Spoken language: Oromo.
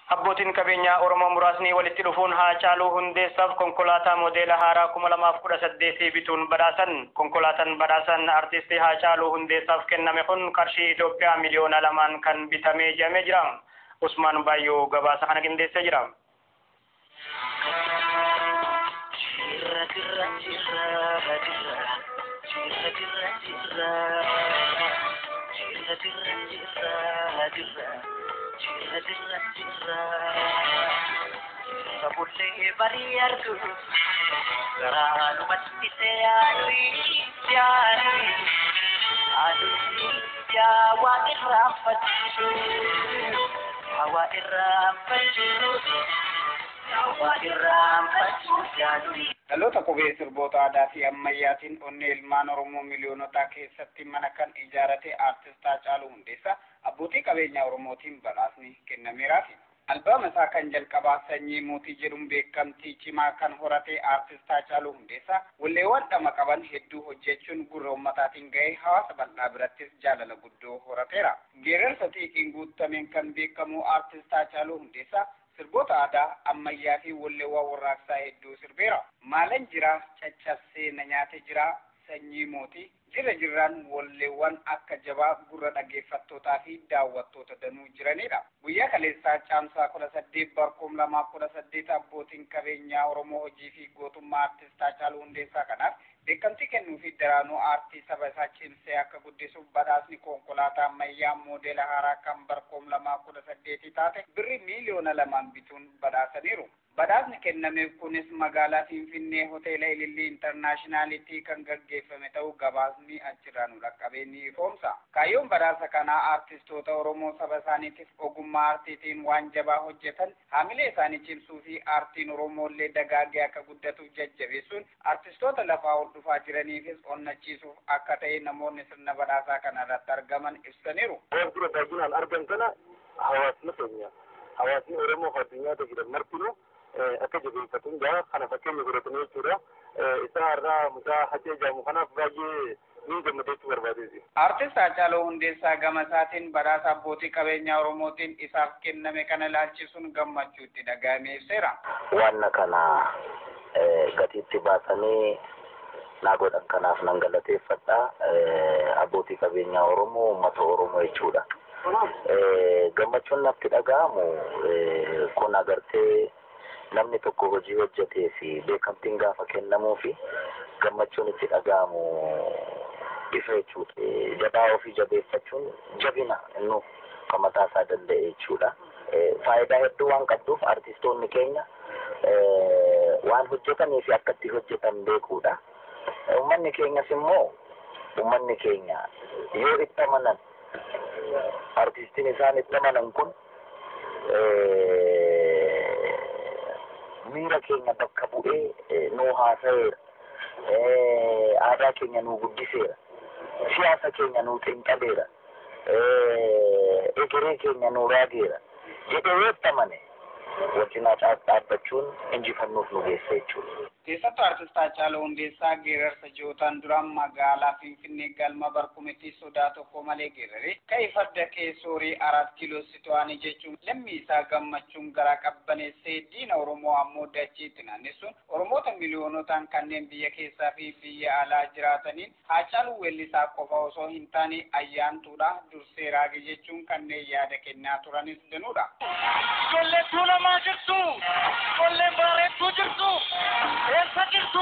Abbootiin qabeenyaa Oromoo muraasni walitti dhufuun Haacaaluu Hundeessaaf konkolaataa moodeela haaraa kuma lamaaf kudha saddeetii bituun badhaasan. Konkolaataan badhaasan artistii Haacaaluu Hundeessaaf kenname kun qarshii Itoophiyaa miliyoona lamaan kan bitamee jedhamee jira. Usmaan Baayyoo gabaasa kana qindeessee jira. Sabullee barii argu garaa numatti seeyyaadhi yaadhi aduu yaa waa irraanfachiisu hawa irraanfachiisu hawa irraanfachiisu yaadhi. Dhaloota qubee sirboota aadaa fi ammayyaatiin onnee ilmaan Oromoo miiliyoonotaa keessatti mana kan ijaarate aartist Haacaaluu Hundeessaa abbootii qabeenyaa Oromootiin badhaasni kennameeraafi. Albaama isaa kan jalqabaa sanyii mootii jedhuun beekamtii cimaa kan horate aartist Haacaaluu Hundeessaa walleewwan dhama qaban hedduu hojjechuun gurra ummataatiin ga'ee hawaasa bal'aa birattis jaalala guddoo horateera. Geerarsa xiiqiin guutameen kan beekamu aartist Haacaaluu Hundeessaa sirboota aadaa ammayyaa fi walleewwan warraaqsaa hedduu sirbeera. Maalan jira caccabsee na nyaate jira sanyii mootii jirra jirraan walleewwan akka jabaa gurra dhaggeeffattootaa fi daawwattoota danuu jiranidha. Guyyaa kaleessaa caamsaa kudha saddeet barkoom lamaaf kudha saddeet abbootiin qabeenyaa Oromoo hojii fi gootummaa aartist Haacaaluu Hundeessaa kanaaf beekamtii kennuu fi daraanuu aartii saba isaa cimsee akka guddisuuf badhaasni konkolaataa ammayyaa moodeela haaraa kan barkoom lamaa kudha saddeetii taate birri miiliyoona lamaan bituun badhaasaniiru. Badhaasni kennameef kunis magaalaa Finfinnee hoteela Ilillii Intarnaashinaalitti kan gaggeeffame ta'uu gabaasni achirraa nu dhaqqabee ni ifoomsa. Kaayyoon badhaasa kanaa aartistoota Oromoo saba isaaniitiif ogummaa aartiitiin waan jabaa hojjetan haamilee isaanii cimsuu fi aartiin Oromoollee dagaagee akka guddatuuf jajjabeessuun aartistoota lafaa ol dhufaa jiraniifis onnachiisuuf akka ta'e namoonni sirna badhaasaa kana irratti argaman ibsaniiru. Waan dura baay'inaan argan kana hawaasni keenya hawaasni Oromoo fi addunyaa jiran martinuu akka jabeeffatuun jaa kana fakkeenya godhatanii jechuudha. Isaa irraa mucaa hajjee jedhamu kanaaf baay'ee ni gammadeessuu barbaadeeti. Aartist Haacaaluu Hundeessaa gama isaatiin badhaasa abbootii qabeenyaa Oromootiin isaaf kenname kana ilaalchisuun gammachuutti dhaga'amee ibseera. Wanna kana gatiitti baasanii naa godhan kanaaf nan galateeffadha. Abbootii qabeenyaa Oromoo uummata Oromoo jechuudha. Gammachuun natti dhaga'amu kun agartee namni tokko hojii hojjetee fi beekamtiin gaafa kennamuu fi gammachuun itti dhaga'amu ifa jechuudha. Jabaa ofii jabeeffachuun jabina inni kan mataa isaa danda'e jechuudha. Faayidaa hedduu waan qabduuf artistoonni keenya waan hojjetanii fi akka itti hojjetan beekuudha. Uummanni keenyas immoo uummanni keenya yoo itti amanan artistiin isaan itti amanan kun miira keenya bakka bu'ee nuu haasa'eera. Aadaa keenya nuu guddiseera. Siyaasa keenya nuu xinqaleera. Egeree keenya nuu raageera. Jedhee yoo itti amane wajjinaa dhaabbachuun injifannuuf nu geessa jechuudha. Keessattuu aartist Haacaaluu Hundeessaa geerarsa ji'ootaan duraan magaalaa Finfinnee galma barkumetti sodaa tokko malee geerare ka'e farda keessoorii arat kiiloo situ'aanii jechuun lammii isaa gammachuun garaa qabbaneessee diina Oromoo ammoo dachiitti naannessuun Oromoota miliyoonotaan kanneen biyya keessaa fi biyya alaa jiraataniin Haacaaluu weellisaa qofa osoo hin taane ayyaantuudha dursee raage jechuun kanneen yaada kennaa turanis danuudha. Ijoollee tuulamaa jirtu, ijoolleen bareedduu jirtu, eessa jirtu